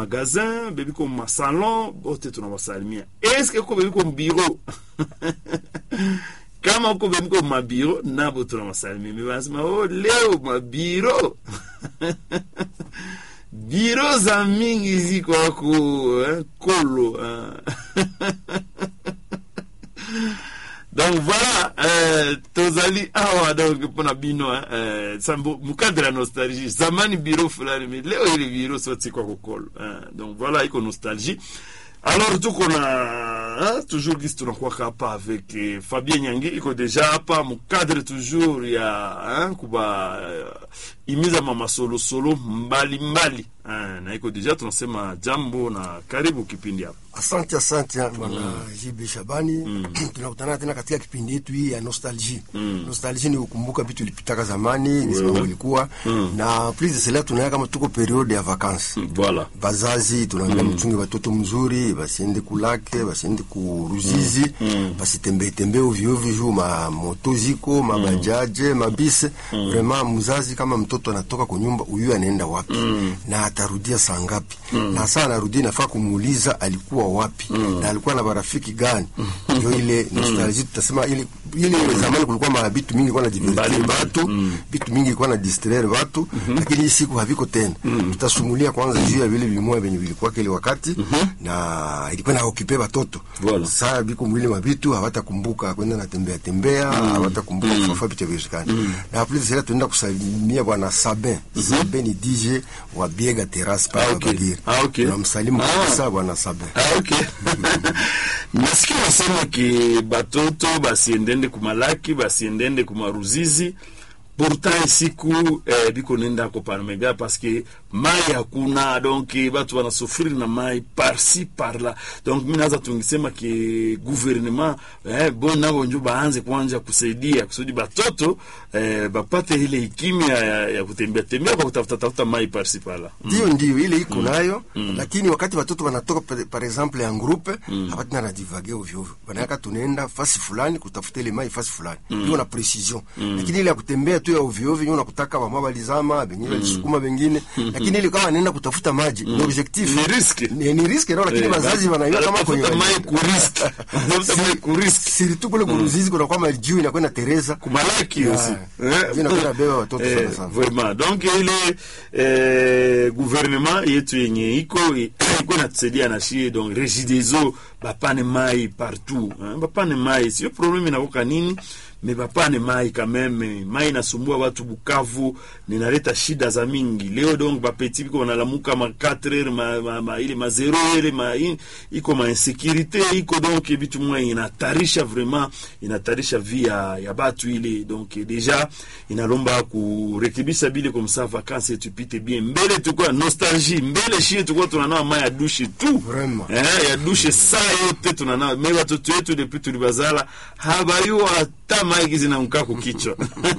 magazin bebiko masalon bote tunawasalimia eske ko bebiko mbiro kama uko bebiko mabiro nabo tunawasalimia me banasema oh, leo mabiro biro za mingi ziko ako eh, kolo eh. donc voilà euh, tozali awa donc mpona bino eh, sambo mukadre ya nostalgie zamani biro fulani me leo ile biro soti kwa kokolo eh, donc voilà iko nostalgie alors tuko na hein, toujours gisi tunakuwaka hapa avec eh, fabien nyangi iko deja hapa mukadre toujours ya hein, kuba uh, imiza mamasolosolo mbalimbali eh, na iko deja tunasema jambo na karibu kipindi hapa Asante, asante bwana JB Shabani. Tunakutana tena katika kipindi yetu hii ya nostalgie. Nostalgie ni kukumbuka vitu vilipitaka zamani, ni sababu ilikuwa na please sela tunaya kama tuko periode ya vacances. voilà Bazazi tunaambia mchunge watoto mzuri, basiende kulake, basiende kuruzizi, basitembee tembee ovyo ovyo juu ma moto ziko, mabajaje, mabise. Vraiment mzazi kama mtoto anatoka kwa nyumba, huyu anaenda wapi na atarudia saa ngapi? Na saa anarudia nafaa kumuuliza alikuwa wapi na alikuwa na marafiki gani? Ndio ile nostalgie tutasema ile ile zamani kulikuwa ma vitu mingi kwa na divertir Mbali- watu, vitu mingi kwa na distraire watu, lakini hii siku haviko tena. Tutasumulia kwanza juu ya vile vimoya venye vilikuwa kile wakati na ilikuwa na okipe watoto. Voilà. Sasa biko mwili ma vitu hawatakumbuka kwenda na tembea tembea, hawatakumbuka kufafa vitu vizikani. Na plus sasa tunaenda kusalimia bwana Sabin. Sabin ni DJ wa Biega Terrace Ah, pale okay. Bagira. Ah, okay. Tunamsalimu Ah. kabisa bwana Sabin. Ah, ok nasikia wasema ke batoto basiendende kumalaki basiendende kumaruzizi pourtant siku eh, biko nenda ko parmega parce que mai hakuna donc batu banasufriri na mai parsi parla donc mi naza tungisema ke gouvernement eh, bon nabo njo baanze kwanja kusaidia kusudi batoto eh, bapate ile hikimia ya, ya kutembea tembea kwa kutafuta tafuta mai parsi parla Ndio, ndio ile iko nayo, lakini wakati watoto wanatoka par, par exemple en groupe hapati na divage ovyo ovyo, wanaweka tunaenda fasi fulani kutafuta ile mai fasi fulani, hiyo na precision. Lakini ile ya kutembea tu ya ovyo ovyo, unakutaka wa mabali zama bengine walisukuma bengine, lakini ile kama anaenda kutafuta maji ni objectif, Ni riski. ni, ni riski ndio, lakini Eh, wazazi wanaiwa kama wanatafuta kwenye mai kuriski Wanatafuta mai kuriski siritu kule kuruzizi kuna kwa majiu inakwenda Teresa kumalaki Yeah. aussi Ndio inakwenda beba watoto Eh, sana sana. vraiment donc ile eh, gouvernement yetu yenye iko iko natusaidia na shie donc regideso bapane mai partout hein? bapane mai sio problème inakoka nini me bapane mai quand même mai inasumbua watu Bukavu ninaleta shida za mingi leo donc bapeti biko wanalamuka ma 4 heures ma, ma, ma ile ma 0 heures ma in, iko ma insécurité iko donc vitu mwa inatarisha vraiment inatarisha vie ya, ya batu ile donc deja inalomba kurekebisha bile comme ça vacances yetu ipite bien mbele tukua nostalgie mbele shie tukua tunanawa mai ya dushe tu Vraiment. eh, ya dushe saa yote tunanawa me watoto wetu depuis tulibazala habayua hata mai gizinamkaa kukichwa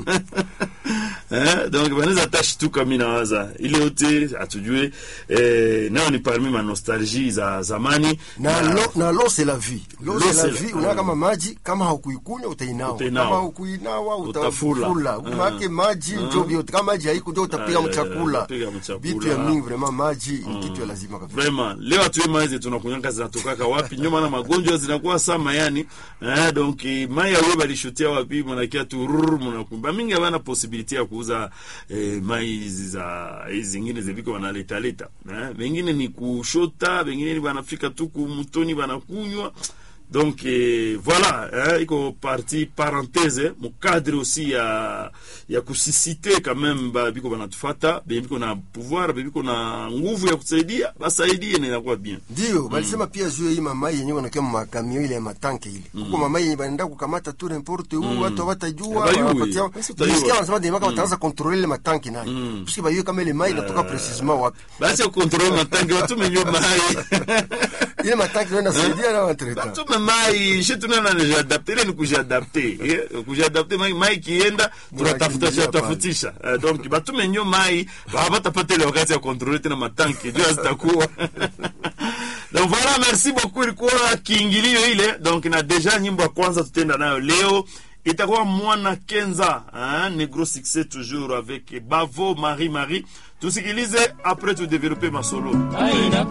Eh, donc banaweza tashtuka mi nawaza ile yote hatujue eh, nayo ni parmi ma nostalgie za zamani na Na- lo, na lo c'est la vie lo Lo c'est la c'est la- vie unaona kama maji kama haukuikunywa utainawa Utainawa. kama haukuinawa Utafula. utafula Ah. maake maji njo vyote kama maji haiko njo utapiga Ah, mchakula utapiga mchakula. vitu ya mingi vraiment maji ni kitu ya lazima kabisa vraiment leo hatuye maizi tunakunyanga zinatokaka wapi ndio maana magonjwa zinakuwa sama yani eh, donc eh, mai awe balishutia wapi mnakia tu rrr, mnakumba mingi havana posibilite ya kuuza eh, mai hizi za hizi zingine ziviko wanaleta leta eh, wengine ni kushota wengine ni wanafika tu kumutoni wanakunywa donc eh, voilà eh, iko parti parenthèse mukadre aussi ya ya kusisite quand même ba biko banatufata biko na pouvoir biko na nguvu ya kusaidia basaidie na inakuwa bien ndio balisema pia juu ya hii mamai yenyewe wanakia makamio ile ya matanke ile huko mamai yenye banaenda kukamata tu n'importe où watu hawatajua Habayui. wanapatia Basi utajua. nisikia wanasema dema kama wataanza contrôler ile matanki nayo puisque bayue kama ile mai inatoka precisement wapi basi kontrole matangi watume nyo mai ile matanki ndio inasaidia na watreta batume mai shi tunana nijiadapte ile ni kujiadapte eh, kujiadapte mai mai kienda tunatafuta Mnakimbilia tafutisha Eh, donc batume nyo mai hawatapata ile wakati ya kontrole tena matanki juu zitakuwa donc voilà merci beaucoup ilikuwa kiingilio ile donc na deja nyimbo ya kwanza tutenda nayo leo itakuwa mwana kenza hein, negro succès toujours avec bavo marie marie tusikilize après tu développer masolo Aina